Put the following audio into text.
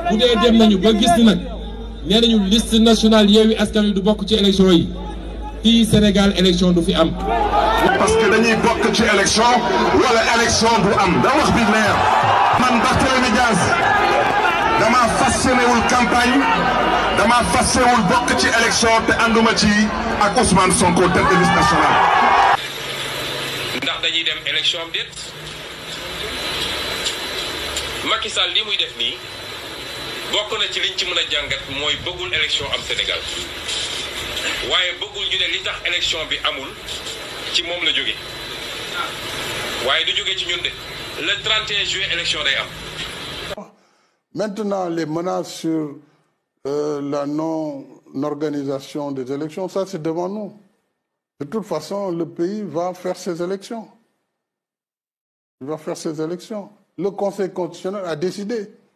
bu dee dem nañu ba gis ni nag nee nañu liste nationale Yewwi Askan Wi du bokk ci élection yi fii Sénégal élection du fi am. parce que dañuy bokk ci élection wala élection du am da wax bi leer man Barthélémy Dias dama fassénéwul campagne dama fasséwul bokk ci élection te ànduma ci ak Ousmane Sonko tête de liste nationale. ndax dañuy dem élection am déet Macky Sall li muy def nii bokk na ci liñ ci mën a jàngat mooy bëggul élection am Sénégal waaye bëggul ñu ne li tax élection bi amul ci moom la jóge waaye du jóge ci ñun de le 31 juillet élection day am. Maintenant, les menaces sur euh, la non-organisation des élections, ça c'est devant nous. De toute façon, le pays va faire ses élections. Il va faire ses élections. Le Conseil constitutionnel a décidé.